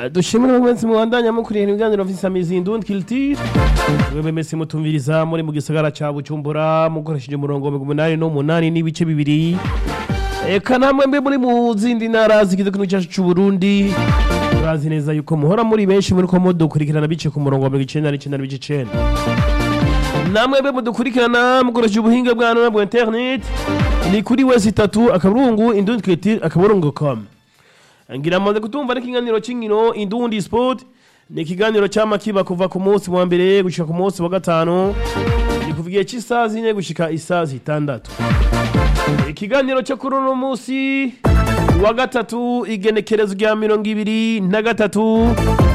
dushimire mwese mubandanya mukurikirana ibiganiro vy'isamizi indundi culture mwebwe mwese mutumviriza muri mu gisagara ca bujumbura mukoresheje umurongo wa mirongo umunani n'umunani n'ibice bibiri eka namwe mbe muri mu zindi ntara zigize igihugu cyacu c'uburundi turazi neza yuko muhora muri benshi muriko mudukurikirana bice ku murongo wa mirongo icenda n'icenda n'ibice icenda namwe mbe mudukurikirana mukoresheje ubuhinga bwa none bwa internet ni kuri wese itatu akaburungu indundi culture akaburungu com ngira maze kutumva n'ikiganiro cy'inkino indundi sport ni ikiganiro cyama kiba kuva ku munsi wa mbere gushika ku munsi wa gatanu ni kuva igihe cy'isaha zine gushika isaha zitandatu ikiganiro cyo kuri uno munsi wa gatatu igenekerezo rya mirongo ibiri na gatatu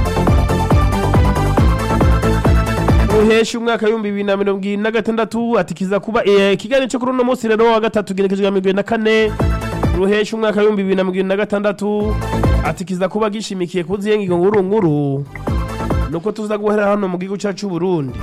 uhesha umwaka w'ibihumbi bibiri na mirongo ibiri na gatandatu ati kiza kuba eh, ikiganiro cyo kuri uno munsi rero wa gatatu igenekerezo rya mirongo ibiri na kane ruhesha umwaka w'ibihumbi bibiri na mirongo ibiri na gatandatu ati kiza kuba gishimikiye ku ziyenga nkuru nkuru nuko tuza guhera hano mu gihugu cyacu Burundi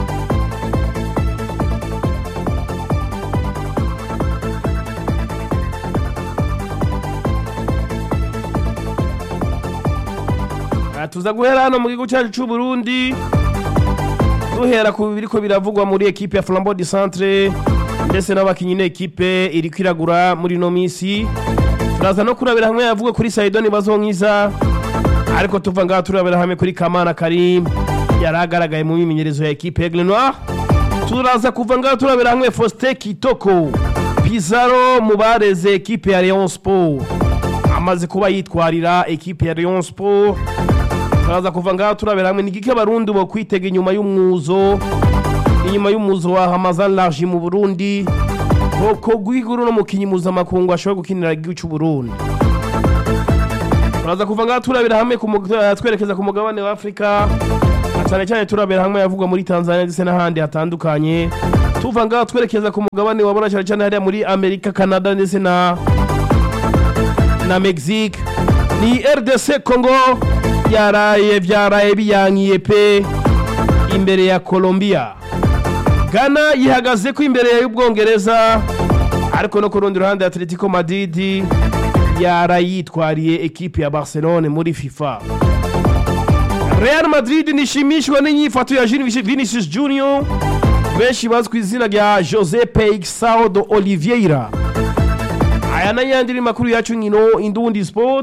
Ah, tuza guhera hano mu gihugu cyacu cy'u Burundi duhera ku biriko biravugwa muri ekipe ya Flambeau du Centre ndetse n'abakinyi n'ekipe iriko iragura muri no misi turaza no kurabira hamwe yavuga kuri Saidoni Bazonkiza ariko tuva ngaha turabira hamwe kuri Kamana Karim yaragaragaye mu mimenyerezo ya ekipe Aigle Noir turaza kuva ngaha turabira hamwe Faustin Kitoko Pizarro mu bareze ekipe ya Rayon Sport amaze kuba yitwarira ekipe ya Rayon Sport turaza kuva ngaha turabira hamwe nigike abarundi bo kwitega inyuma y'umwuzo inyuma y'umuzo wa Hamazan Large mu Burundi koko gwiguru no mukinyi mpuzamakungu ashobora gukinira igihugu cy'u Burundi turaza kuva ngaha turabira hamwe ku mug- eh, twerekeza ku mugabane wa Afrika na cyane cyane turabira hamwe yavugwa muri Tanzania ndetse n'ahandi hatandukanye tuva ngaha twerekeza ku mugabane wabona cyane cyane hariya muri Amerika Canada ndetse na na Mexique ni RDC Congo yaraye byaraye biyankiye pe imbere ya Colombia Ghana yihagaze ko imbere y'Ubwongereza ariko no ku rundi ruhande Atletico Madrid yarayitwariye ekipe ya Barcelone muri FIFA Real Madrid nishimishwa n'inyifato ya Vini- Vinicius Junior benshi bazwi ku izina rya Jose Peixao do Oliveira aya n'ayandi ni makuru yacu nkino indundi sport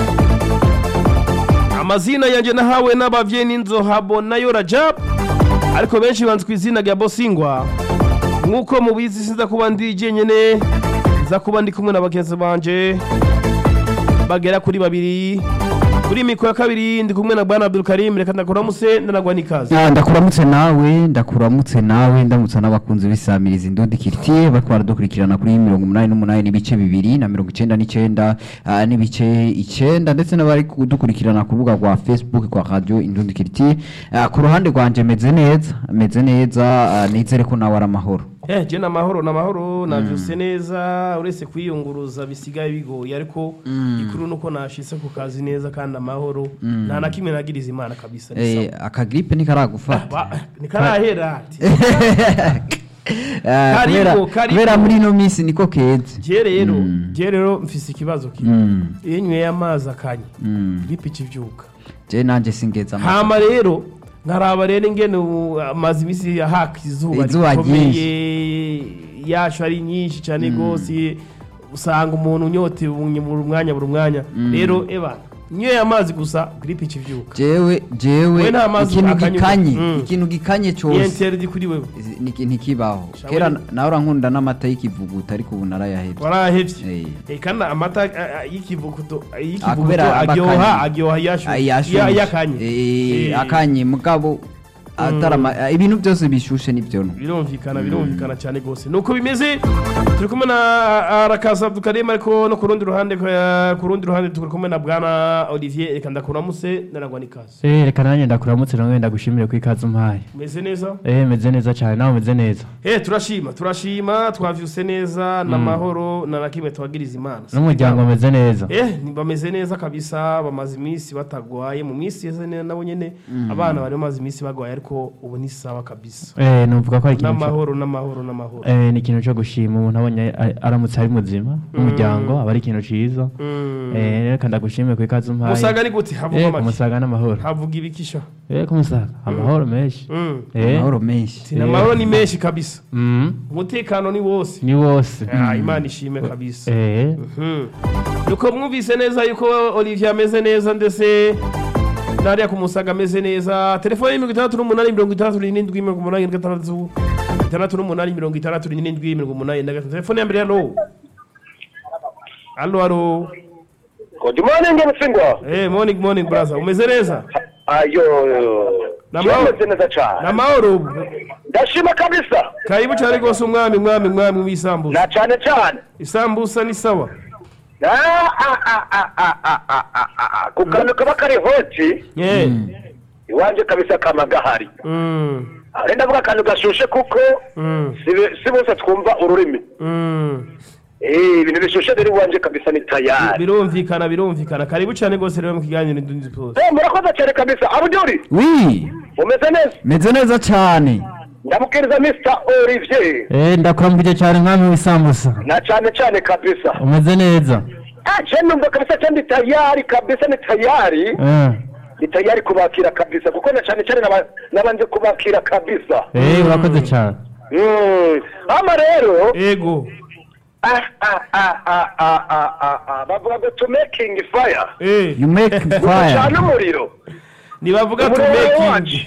amazina yanjye nahawe n'abavyeyi n'inzohabo nayo rajab ariko benshi banzi ku izina rya bosingwa nk'uko mubizi sinza kuba ndi jenyene nza kuba ndi kumwe na bagenzi banje bagera kuri babiri kuri mikoro ya kabiri ndi kumwe na bwana abdulkarim reka ndakuramuse ndanagwa n'ikaze Ah, ndakuramutse nawe ndakuramutse nawe ndamutsa n'abakunzi b'isamiriza indundi kiritiye bariko baradukurikirana kuri mirongo umunani n'umunani n'ibice bibiri na mirongo icenda n'icenda ah, n'ibice icenda ndetse n'abari kudukurikirana ku rubuga rwa facebook kwa radio indundi kiritiye Ah, ku ruhande rwanje meze neza meze neza ah, nizere ko nawe ari amahoro Eh, je namahoro namahoro navyuse neza uretse kwiyunguruza bisigaye bigoye ariko ikuru nuko nashitse ku kazi neza kandi amahoro nta na kimwe nagiriza imana kabisa ni Eh, akagripe ntikaragufata sawa. Ba- nikarahera ati Ah, Karibu, kubera- karibu. kubera muri ino minsi niko keze je rero je rero mfise ikibazo kimwe Mm, iyo nyweye amazi akanye mm. gripe ikivyuka je nanje singeza amahoro. hama rero nkaraba rero ingene ubu amazi imisi haka izuba Izuba rikomeye yacu ari nyinshi cyane rwose usanga umuntu unyotewe buri mwanya buri mwanya rero eba nyweye amazi gusa gripe ikivyuka jewe jewe We nta mazi ikintu akanyuka. gikanye Mm. ikintu gikanye ni cyose interdi kuri wewe niki- ntikibaho Shawe kera ni- nawe urankunda n'amata y'ikivuguto ariko ubu narayahebye warahevye Eh. Eh, kandi amata ah, ah, y'ikivuguto Ah, y'ikivuguto kubera aba aryoha akanye. aryoha Ah, yashuye yashushe. yakanye Eh, Eh. akanye mugabo atarama ah, ibintu byose bishushe nibyo no birumvikana birumvikana cyane rwose nuko bimeze turi kumwe na arakaza abdukarema ariko no ku rundi ruhande eh, ku rundi ruhande turi kumwe na bwana olivier reka ndakuramuse naragwa n'ikaze Eh, reka nanjye ndakuramutse nawe ndagushimire ku ikaze umpaye umeze neza eh meze neza cyane nawe umeze neza eh turashima turashima twavyuse neza n'amahoro na nakimwe twagiriza imana n'umuryango umeze neza eh ni- bameze neza kabisa bamaze iminsi batagwaye mu minsi yeze ne- nabo nyene abana bari bamaze iminsi bagwaye ariko ariko ubu ni sawa kabisa eh numvuga ko ari ikintu cyo- n'amahoro n'amahoro n'amahoro eh ni ikintu cyo gushima umuntu abonye a- aramutse ari muzima n'umuryango aba ari ikintu ciza Mm. eh reka ndagushimire ku ikaze umpaye musaga ni gute havuga eh make kumusaga n'amahoro havuga ibikisha eh kumusaga amahoro menshi Mm. eh amahoro menshi Tina amahoro ni menshi kabisa mm umutekano ni wose ni wose Ah, imana ishime kabisa eh Mhm. nuko mwumvise neza yuko olivier ameze neza ndetse nariya ku musaga ameze neza telefone mirongo itandatu n'umunani mirongo itandatu n'irindwi mirongo umunani na gatandatu itandatu n'umunani mirongo itandatu n'irindwi mirongo umunani na gatandatu telefone ya mbere halo halo halo Good morning Mutsingwa. hey, morning morning brother umeze neza Ayo. Namahoro. Nameze neza cyane. n'amahoro ubu Ndashima kabisa. karibu cyane rwose umwami mwami mwami w'isambusa Na cyane cyane. isambusa ni sawa Ah, ah, ah, ah, ah, ah, ah, ah, ah. Ku kantu kaba kari hoti yeah. iwanje kabisa kama gahari. mm. Ari ndavuga akantu gashushe kuko Mm. si be- si bose twumva ururimi. Mm. Eh, ibintu bishushe rero iwanje kabisa ni tayari. birumvikana birumvikana karibu cyane rwose rero mu kiganiro indundi pose Eh, murakoze cyane kabisa. Abuduri, wi umeze neza? meze neza cyane Ndamukiriza Mr. Olivier. eh ndakuramukije cyane mwami w'isambusa Na cyane cyane kabisa. umeze neza Ah, je numva kabisa cyane tayari kabisa ni tayari. eh ni tayari kubakira kabisa kuko na cyane cyane naba- nabanje kubakira kabisa eh urakoze cyane Mm. ama rero ego ah, ah, ah, ah, ah, ah, ah, ah, bavuga ngo to making fire eh you make fire gucana umuriro nibavuga tu umuriro making wacu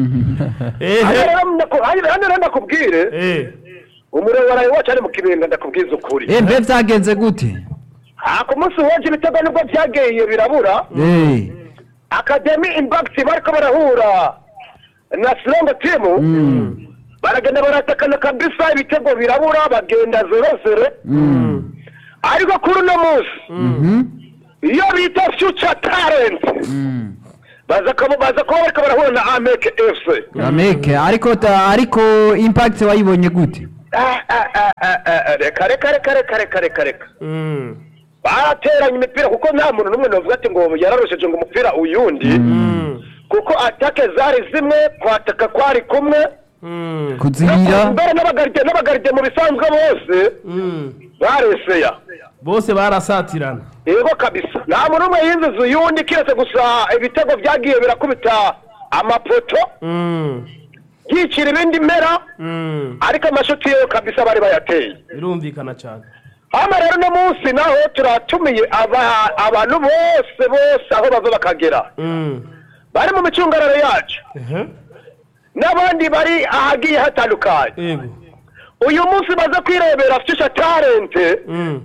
hano eh rero ndaku- hano hano rero ndakubwire eh umuriro waraye wacu ari mu kibenga ndakubwiza ukuri eh mbe byagenze gute ah ku munsi wanje ibitego nibwo byagiye birabura eh academy impact bariko barahura na strong team mm. baragenda baratakana kabisa ibitego birabura bagenda zero zero Mm. ariko kuri uno munsi Mhm. iyo bita future talent Mm. baza kuba baza kuba bariko barahura na ameke fc Ameke ariko ta- ariko impact wayibonye gute Ah, ah, ah, ah, ah, reka reka reka reka reka reka reka mm barateranye imipira kuko nta muntu n'umwe navuga ati ngo yararusheje ngo umupira uyundi mm kuko atake zari zimwe kwataka kwari kumwe mm kuzibira mbere n'abagaride n'abagaride mu bisanzwe bose mm bareseya bose barasatirana yego kabisa nta muntu umwe yinjiza uyundi kiretse gusa ibitego byagiye birakubita amapoto mm yicira ibindi mpera mm ariko amashuti yo kabisa bari bayateye birumvikana cyane hano rero uno munsi naho turatumiye aba- abantu bose bose aho bava bakagera mm bari mu micungararo yacu ehe n'abandi bari ahagiye hatandukanye ego uyu munsi baze kwirebera future talent mm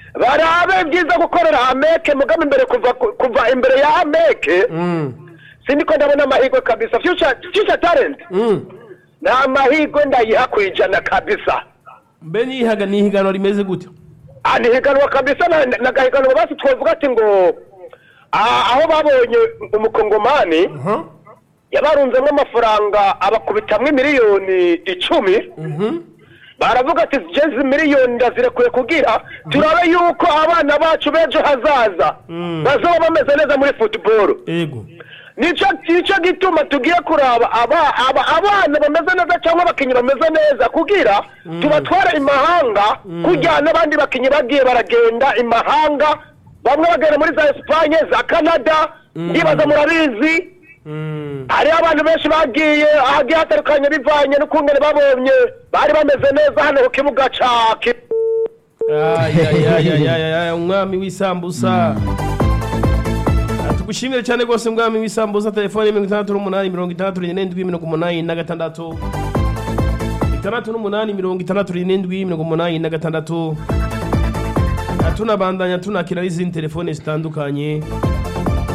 barabe byiza gukorera ameke mugama imbere kuva kuva imbere ya ameke mm sindiko ndabona amahirwe kabisa future future talent mm nta mahirwe ndayiha ku ijana kabisa mbe nihaga nihiganwa rimeze gute Ah, ni higanwa kabisa na- na- nagahiganwa basi twavuga ati ngo ah, aho babonye umukongomani aha yabarunzemo amafaranga abakubitamwo miliyoni icumi mhm baravuga ati jezi miliyoni ndazirekuye kugira turabe yuko abana bacu b'ejo hazaza Mm. bazaba bameze neza muri football ego nicyo nicyo gituma tugiye kuraba aba, aba, abana bameze neza cyangwa abakinnyi bameze neza kugira tubatware imahanga kugira n'abandi bakinnyi bagiye baragenda imahanga bamwe bagenda muri za esipanye za canada ndibaza murabizi mm hariho abantu benshi bagiye ahagiye hatandukanye bivanye n'ukungene babonye bari bameze neza hano ku kibuga ca Ki- ayayayayaya umwami w'isambusa tugushimire cyane rwose umwami w'isambusa telefone mirongo itandatu n'umunani mirongo itandatu n'irindwi mirongo umunani na gatandatu itandatu n'umunani mirongo itandatu n'irindwi mirongo umunani na gatandatu tunabandanya tunakira n'izindi telefone zitandukanye